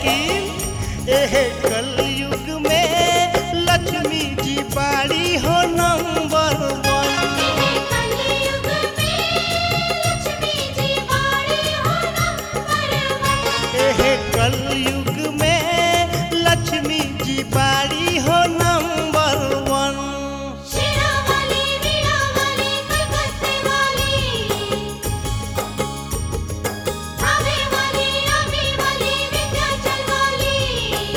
लेकिन एह कलयुग में लक्ष्मी जी बाड़ी हो नंबर वन कलयुग में लक्ष्मी जी बाड़ी हो नंबर वन एह कलयुग में लक्ष्मी जी बाड़ी हो नंबर वन शेरा वाली वीणा वाली कलकत्ते वाली धावे वाली आमी वाली विंध्याचल वाली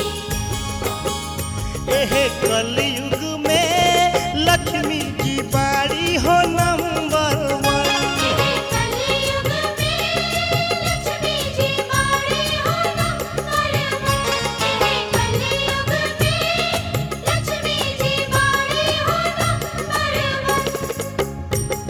एह कलयुग में लक्ष्मी जी बाड़ी हो नंबर वन कलयुग में लक्ष्मी जी बाड़ी हो नंबर वन कलयुग में लक्ष्मी जी बाड़ी हो नंबर वन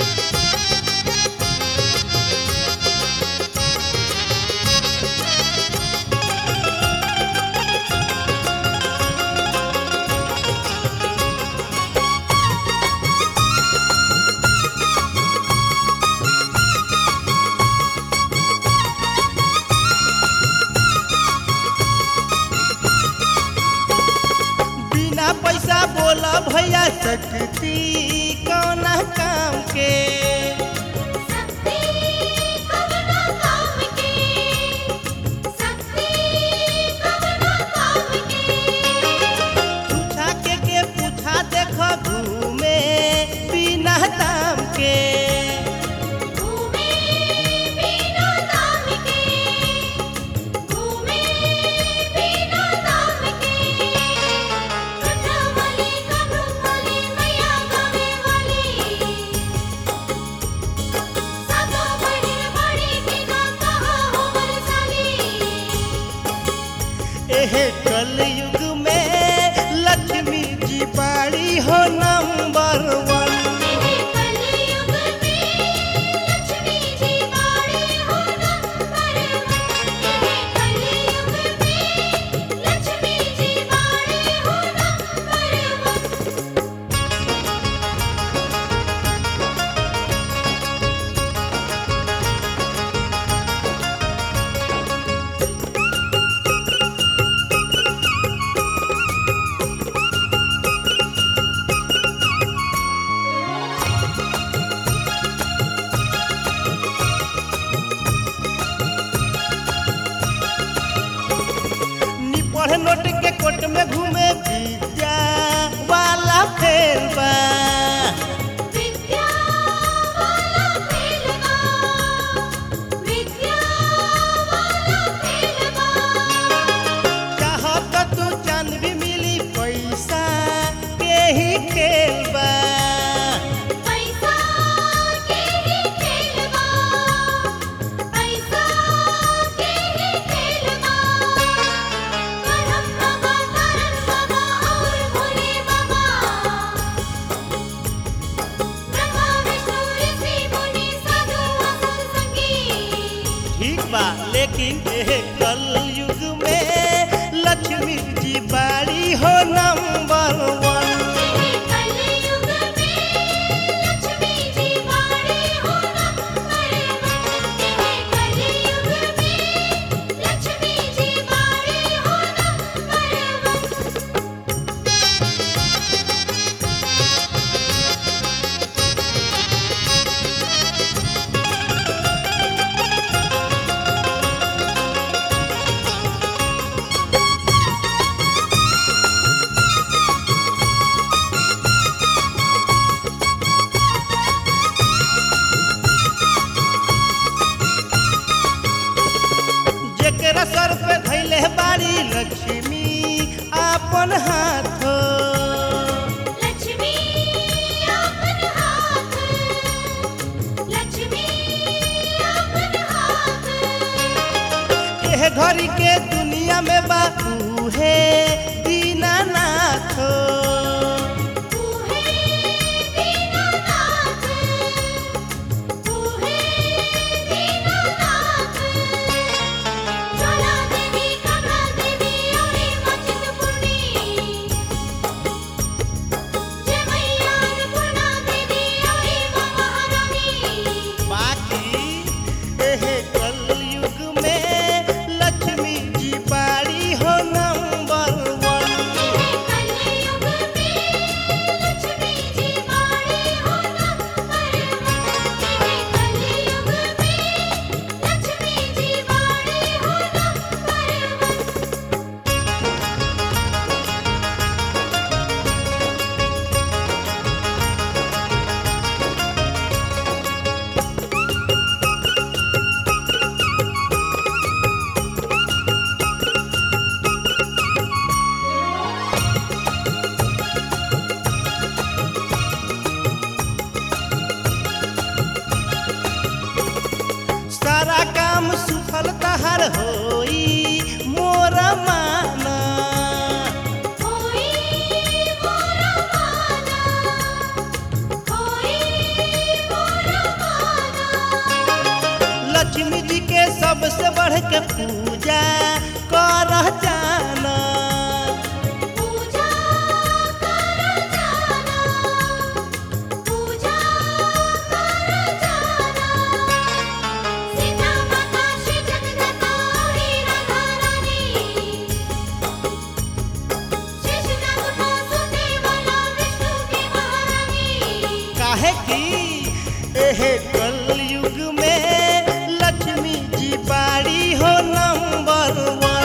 बिना पैसा बोला भैया सकती कौना काम के शक्ति कवना काम के शक्ति कवना काम के पूछा के के पूछा देख घूमे बिना दाम के घूमे बिना दाम के घूमे बिना दाम के कथा वाली कब्र वाली मैया गावे वाली सातो बहिन बड़ी के ना कहा हो बरसाली एह कलयुग में लक्ष्मी जी बाड़ी हो नंबर वन कलयुग में लक्ष्मी जी बाड़ी हो नंबर वन कलयुग में लक्ष्मी जी बाड़ी हो नंबर वन निपढ़ नोट के कोट में घूमे विद्या वाला फेर बा विद्या वाला खेलवा विद्या वाला खेलवा चाहत तू चांद भी मिली पैसा के ही खेल बा पैसा के ही खेलवा पैसा के ही खेलवा करम बाबा करम बाबा और भोले बाबा ब्रह्मा विष्णु ऋषि मुनि साधु असुर संगी ठीक बा लेकिन एह कलयुग में लक्ष्मी जी बाड़ी हो नंबर वन कलयुग में लक्ष्मी जी बाड़ी हो नंबर वन कलयुग में लक्ष्मी जी बाड़ी हो नंबर वन जेकरा सर पे धैले बाड़ी लक्ष्मी आपन हाथ लक्ष्मी अपन हाथ लक्ष्मी अपन हाथ एह घड़ी के दुनिया में बाबू है दीनानाथ तू है दीनानाथ तू है दीनानाथ ज्वाला देवी कमला देवी और मचित पुरनी जय मैया अन्नपूर्णा देवी और महारानी बाकी एह कलयुग में लक्ष्मी जी बाड़ी सफल तहार होई मोर माना होई मोरा माना होई मोरा माना लक्ष्मी जी के सबसे बढ़ के पूजा कर जाना पूजा कर जाना पूजा कर जाना सीता माता श्री जगदम्बा और राधा रानी शेष नाग को सुनने वाला विष्णु की महारानी काहे कि एहे कलयुग में लक्ष्मी जी बाड़ी हो नंबर वन